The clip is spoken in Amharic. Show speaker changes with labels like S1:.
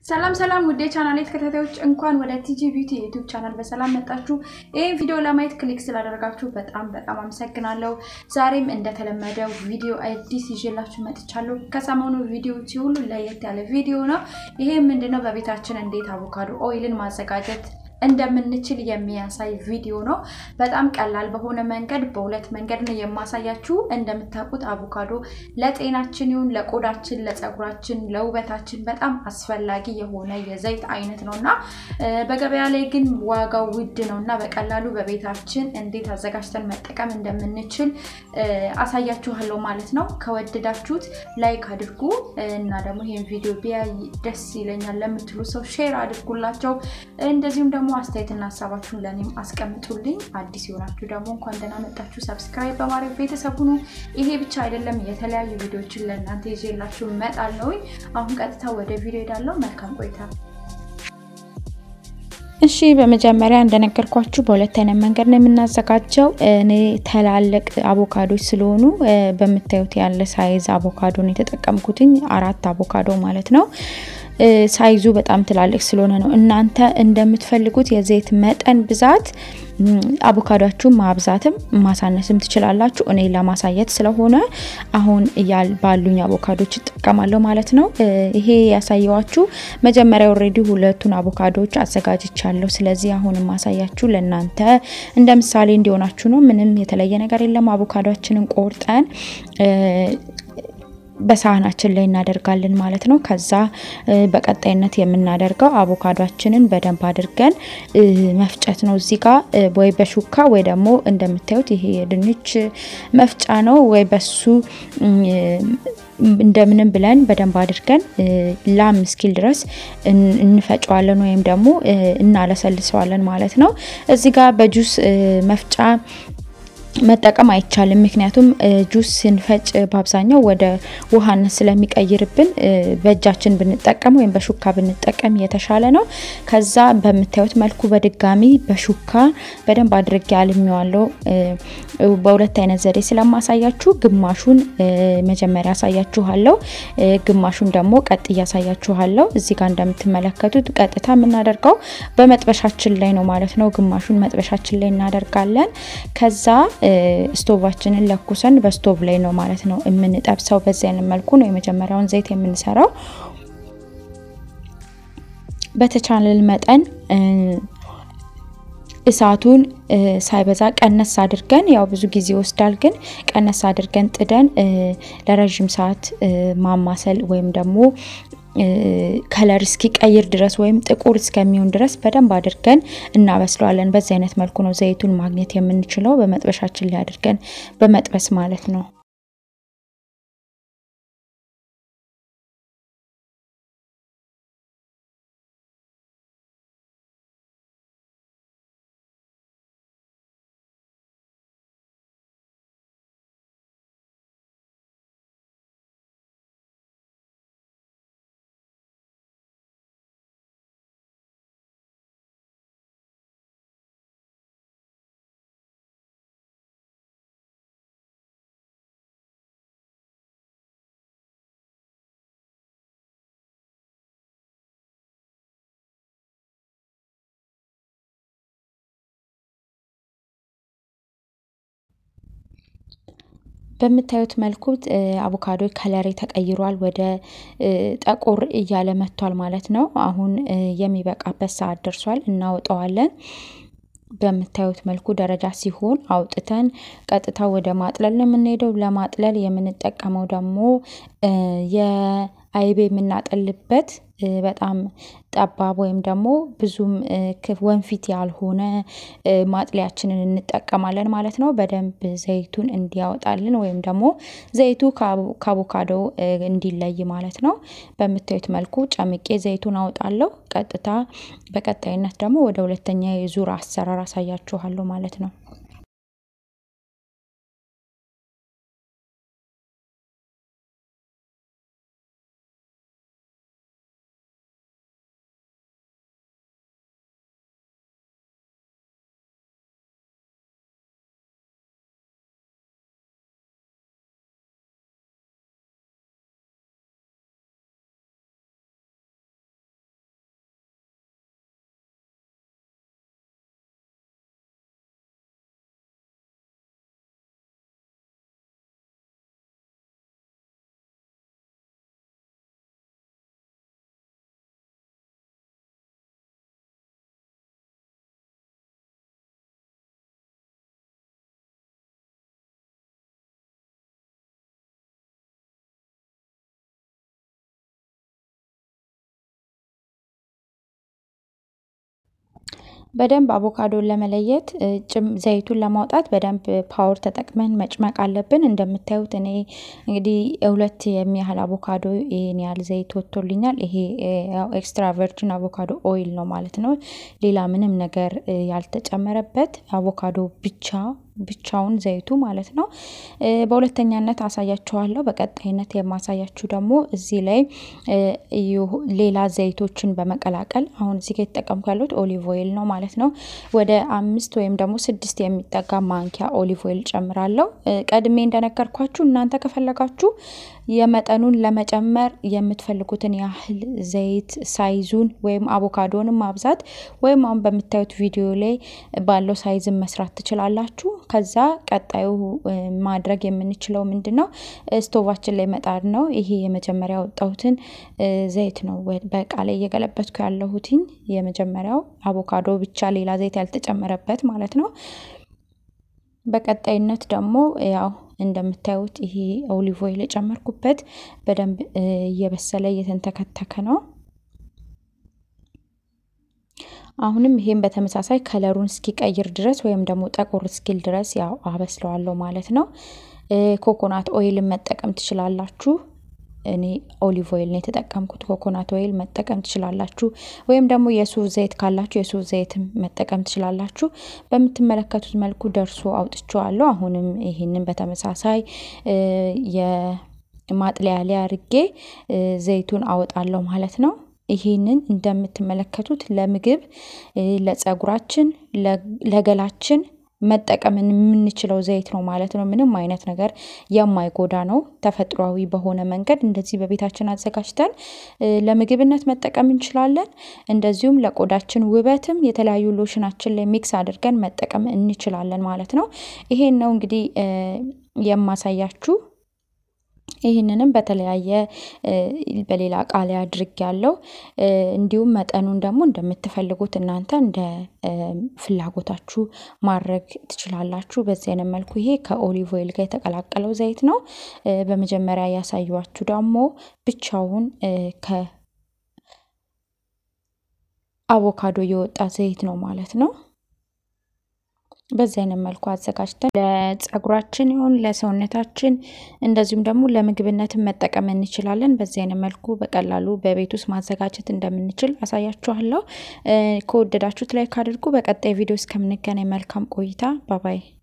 S1: ሰላም ሰላም ውዴ ቻናል ተከታታዮች እንኳን ወደ ቲጂ ቢዩቲ የዩቲዩብ ቻናል በሰላም መጣችሁ። ይህን ቪዲዮ ለማየት ክሊክ ስላደረጋችሁ በጣም በጣም አመሰግናለሁ። ዛሬም እንደተለመደው ቪዲዮ አዲስ ይዤላችሁ መጥቻለሁ። ከሰሞኑ ቪዲዮዎች ሁሉ ለየት ያለ ቪዲዮ ነው። ይሄ ምንድነው? በቤታችን እንዴት አቮካዶ ኦይልን ማዘጋጀት እንደምንችል የሚያሳይ ቪዲዮ ነው። በጣም ቀላል በሆነ መንገድ በሁለት መንገድ ነው የማሳያችሁ። እንደምታውቁት አቮካዶ ለጤናችን ይሁን ለቆዳችን፣ ለፀጉራችን፣ ለውበታችን በጣም አስፈላጊ የሆነ የዘይት አይነት ነው እና በገበያ ላይ ግን ዋጋው ውድ ነው እና በቀላሉ በቤታችን እንዴት አዘጋጅተን መጠቀም እንደምንችል አሳያችኋለሁ ማለት ነው። ከወደዳችሁት ላይክ አድርጉ እና ደግሞ ይህን ቪዲዮ ቢያይ ደስ ይለኛል ለምትሉ ሰው ሼር አድርጉላቸው። እንደዚሁም ደግሞ አስተያየትና ሀሳባችሁን ለእኔም አስቀምጡልኝ። አዲስ የሆናችሁ ደግሞ እንኳን ደህና መጣችሁ፣ ሰብስክራይብ በማድረግ ቤተሰብ ሁኑ። ይሄ ብቻ አይደለም፣ የተለያዩ ቪዲዮዎችን ለእናንተ ይዤላችሁ እመጣለሁ። አሁን ቀጥታ ወደ ቪዲዮ ሄዳለሁ። መልካም ቆይታ።
S2: እሺ በመጀመሪያ እንደነገርኳችሁ በሁለት አይነት መንገድ ነው የምናዘጋጀው። እኔ ትላልቅ አቮካዶች ስለሆኑ በምታዩት ያለ ሳይዝ አቮካዶ ነው የተጠቀምኩትኝ፣ አራት አቮካዶ ማለት ነው። ሳይዙ በጣም ትላልቅ ስለሆነ ነው። እናንተ እንደምትፈልጉት የዘይት መጠን ብዛት አቮካዶችሁን ማብዛትም ማሳነስም ትችላላችሁ። እኔ ለማሳየት ስለሆነ አሁን ባሉኝ አቮካዶች እጠቀማለሁ ማለት ነው። ይሄ ያሳየዋችሁ መጀመሪያ ኦልሬዲ ሁለቱን አቮካዶች አዘጋጅቻለሁ። ስለዚህ አሁን ማሳያችሁ ለእናንተ እንደ ምሳሌ እንዲሆናችሁ ነው። ምንም የተለየ ነገር የለም። አቮካዶችንን ቆርጠን በሳህናችን ላይ እናደርጋለን ማለት ነው። ከዛ በቀጣይነት የምናደርገው አቮካዷችንን በደንብ አድርገን መፍጨት ነው። እዚህ ጋር ወይ በሹካ ወይ ደግሞ እንደምታዩት ይሄ የድንች መፍጫ ነው ወይ በሱ እንደምንም ብለን በደንብ አድርገን ላም እስኪል ድረስ እንፈጨዋለን ወይም ደግሞ እናለሰልሰዋለን ማለት ነው። እዚህ ጋር በጁስ መፍጫ መጠቀም አይቻልም። ምክንያቱም ጁስ ስንፈጭ በአብዛኛው ወደ ውሃነት ስለሚቀይርብን በእጃችን ብንጠቀም ወይም በሹካ ብንጠቀም የተሻለ ነው። ከዛ በምታዩት መልኩ በድጋሚ በሹካ በደንብ አድርጌ አልሚዋለው። በሁለት አይነት ዘዴ ስለማሳያችሁ ግማሹን መጀመሪያ አሳያችኋለሁ፣ ግማሹን ደግሞ ቀጥ እያሳያችኋለሁ። እዚህ ጋር እንደምትመለከቱት ቀጥታ የምናደርገው በመጥበሻችን ላይ ነው ማለት ነው። ግማሹን መጥበሻችን ላይ እናደርጋለን ከዛ ስቶቫችንን ለኩሰን በስቶቭ ላይ ነው ማለት ነው የምንጠብሰው። በዚህ አይነት መልኩ ነው የመጀመሪያውን ዘይት የምንሰራው። በተቻለን መጠን እሳቱን ሳይበዛ ቀነስ አድርገን ያው ብዙ ጊዜ ይወስዳል፣ ግን ቀነስ አድርገን ጥደን ለረዥም ሰዓት ማማሰል ወይም ደግሞ ከለር እስኪቀይር ድረስ ወይም ጥቁር እስከሚሆን ድረስ በደንብ አድርገን እናበስለዋለን። በዚህ አይነት መልኩ ነው ዘይቱን ማግኘት የምንችለው፣ በመጥበሻችን ላይ አድርገን በመጥበስ ማለት ነው። በምታዩት መልኩ አቮካዶ ከለሬ ተቀይሯል፣ ወደ ጠቆር እያለ መጥቷል ማለት ነው። አሁን የሚበቃበት ሰዓት ደርሷል፣ እናወጣዋለን። በምታዩት መልኩ ደረጃ ሲሆን አውጥተን ቀጥታ ወደ ማጥለል ነው የምንሄደው። ለማጥለል የምንጠቀመው ደግሞ የአይቤ የምናጠልበት በጣም ጠባብ ወይም ደግሞ ብዙም ወንፊት ያልሆነ ማጥለያችንን እንጠቀማለን ማለት ነው። በደንብ ዘይቱን እንዲያወጣልን ወይም ደግሞ ዘይቱ ከአቮካዶ እንዲለይ ማለት ነው። በምታዩት መልኩ ጨምቄ ዘይቱን አውጣለሁ። ቀጥታ በቀጣይነት ደግሞ ወደ ሁለተኛ የዙር አሰራር አሳያችኋለሁ ማለት ነው። በደንብ አቮካዶን ለመለየት ዘይቱን ለማውጣት በደንብ ፓወር ተጠቅመን መጭመቅ አለብን። እንደምታዩት እኔ እንግዲህ ሁለት የሚያህል አቮካዶ ይህን ያህል ዘይት ወጥቶልኛል። ይሄ ኤክስትራ ቨርጂን አቮካዶ ኦይል ነው ማለት ነው። ሌላ ምንም ነገር ያልተጨመረበት አቮካዶ ብቻ ብቻውን ዘይቱ ማለት ነው። በሁለተኛነት አሳያችኋለሁ። በቀጣይነት የማሳያችሁ ደግሞ እዚህ ላይ ሌላ ዘይቶችን በመቀላቀል አሁን እዚህ ጋር የተጠቀምኩ ያሉት ኦሊቭ ኦይል ነው ማለት ነው። ወደ አምስት ወይም ደግሞ ስድስት የሚጠጋ ማንኪያ ኦሊቭ ኦይል ጨምራለሁ። ቀድሜ እንደነገርኳችሁ እናንተ ከፈለጋችሁ የመጠኑን ለመጨመር የምትፈልጉትን ያህል ዘይት ሳይዙን ወይም አቮካዶንም ማብዛት ወይም አሁን በምታዩት ቪዲዮ ላይ ባለው ሳይዝን መስራት ትችላላችሁ። ከዛ ቀጣዩ ማድረግ የምንችለው ምንድን ነው? ስቶቫችን ላይ መጣድ ነው። ይሄ የመጀመሪያ ያወጣሁትን ዘይት ነው በእቃ ላይ እየገለበትኩ ያለሁትኝ የመጀመሪያው አቮካዶ ብቻ ሌላ ዘይት ያልተጨመረበት ማለት ነው። በቀጣይነት ደግሞ ያው እንደምታዩት ይሄ ኦሊቭ ኦይል የጨመርኩበት በደንብ እየበሰለ እየተንተከተከ ነው። አሁንም ይሄን በተመሳሳይ ከለሩን እስኪቀይር ድረስ ወይም ደግሞ ጠቆር እስኪል ድረስ ያው አበስለዋለሁ ማለት ነው። ኮኮናት ኦይልን መጠቀም ትችላላችሁ። እኔ ኦሊቭ ኦይል ነው የተጠቀምኩት። ኮኮናት ኦይል መጠቀም ትችላላችሁ፣ ወይም ደግሞ የሱፍ ዘይት ካላችሁ የሱፍ ዘይትም መጠቀም ትችላላችሁ። በምትመለከቱት መልኩ ደርሶ አውጥቼዋለሁ። አሁንም ይህንን በተመሳሳይ የማጥለያ ላይ አድርጌ ዘይቱን አወጣለሁ ማለት ነው። ይሄንን እንደምትመለከቱት ለምግብ፣ ለጸጉራችን፣ ለገላችን መጠቀም የምንችለው ዘይት ነው ማለት ነው። ምንም አይነት ነገር የማይጎዳ ነው። ተፈጥሯዊ በሆነ መንገድ እንደዚህ በቤታችን አዘጋጅተን ለምግብነት መጠቀም እንችላለን። እንደዚሁም ለቆዳችን ውበትም የተለያዩ ሎሽናችን ላይ ሚክስ አድርገን መጠቀም እንችላለን ማለት ነው። ይሄን ነው እንግዲህ የማሳያችሁ። ይህንንም በተለያየ በሌላ እቃ ላይ አድርግ ያለው እንዲሁም መጠኑን ደግሞ እንደምትፈልጉት እናንተ እንደ ፍላጎታችሁ ማድረግ ትችላላችሁ። በዚህ አይነት መልኩ ይሄ ከኦሊቭ ኦይል ጋር የተቀላቀለው ዘይት ነው። በመጀመሪያ ያሳዩችሁ ደግሞ ብቻውን ከአቮካዶ የወጣ ዘይት ነው ማለት ነው። በዚህ አይነት መልኩ አዘጋጅተን ለጸጉራችን ይሁን ለሰውነታችን እንደዚሁም ደግሞ ለምግብነትን መጠቀም እንችላለን። በዚህ አይነት መልኩ በቀላሉ በቤት ውስጥ ማዘጋጀት እንደምንችል አሳያችኋለሁ። ከወደዳችሁት ላይክ አድርጉ። በቀጣይ ቪዲዮ እስከምንገናኝ መልካም ቆይታ። ባባይ